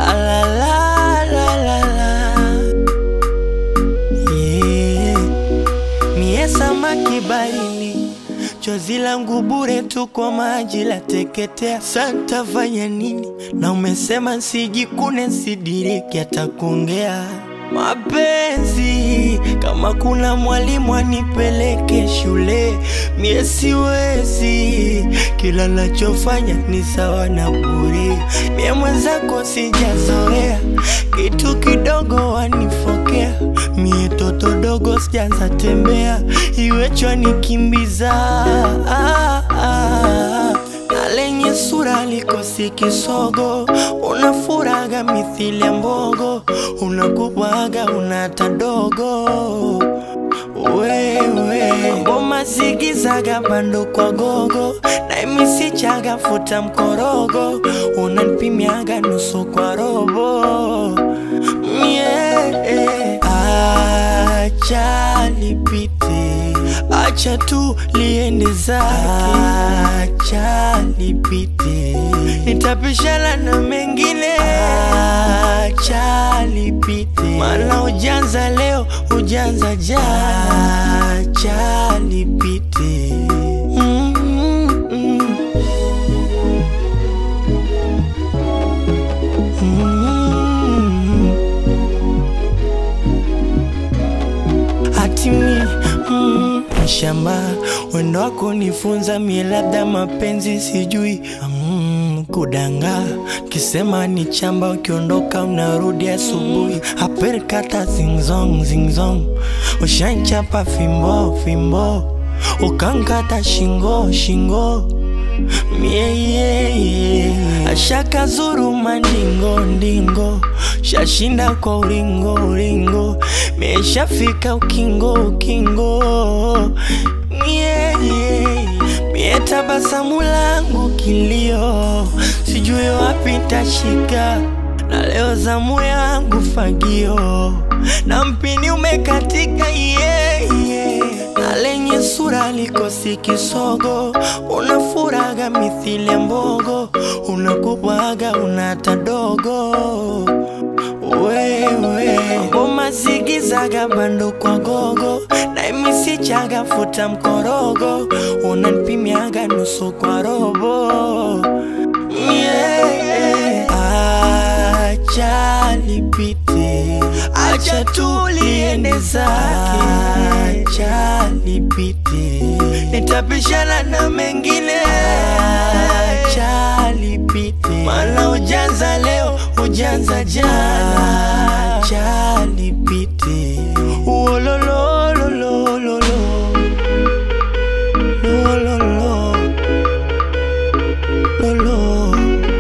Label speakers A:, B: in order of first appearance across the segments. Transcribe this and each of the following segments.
A: La la la la la la. Yeah. Mie samaki baharini, chozi langu bure tu kwa maji la teketea. Santa fanya nini? Na umesema sijikune, sidiriki hata kuongea mapenzi. Kama kuna mwalimu anipeleke shule, mie siwezi. Kila nachofanya ni sawa na bure. Mie mwenzako sijazoea, kitu kidogo wanifokea. Mie toto dogo sijaanza tembea, iwechwa nikimbiza ah, ah. Na lenye sura likosi kisogo, unafuraga mithili ya mbogo, unakubwaga unata dogo wewe ngoma zigizaga bando kwa gogo na imisichaga futa mkorogo unanipimiaga nusu kwa robo yeah. Acha lipite, acha tu liende zake, acha lipite, nitapishana na mengine, acha lipite, maana ujanza leo ujanza jana, acha lipite mm -mm. Mm. hatimi mm, shamba wendo wako nifunza mie labda mapenzi sijui mm, kudanga kisema ni chamba ukiondoka unarudi asubuhi aperkata zingzong zingzong ushanchapa fimbo fimbo ukankata shingo shingo mie yeah, yeah. ashaka zuru mandingo ndingo shashinda kwa ulingo ulingo meshafika ukingo ukingo yeah, yeah. mie tabasamu langu kilio sijui wapi tashika na leo zamu yangu fagio na mpini umekatika yeah, yeah. na lenye sura likosi kisogo unafuraga mithili ya mbogo unakubwaga unata dogo wewe ngoma zigizaga bando kwa gogo na imisichaga futa mkorogo unanipimiaga nusu kwa robo yeah. Acha lipite, acha tu liende zake, acha lipite, nitapishana na mengine, acha lipite, maana ujanza leo ujanza jana, acha lipite, uolololololo lololo lolo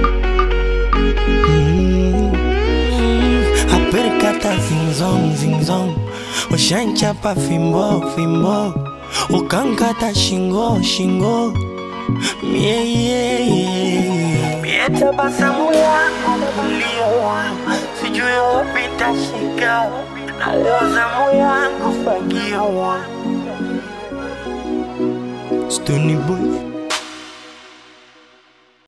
A: Mm, aperkata zingzong zingzong ushanchapa fimbo fimbo ukankata shingo shingo mie yeah, yeah. mie tabasamu yangu kulio sijui wapi tashika na leo zamu yangu fagio Stony boy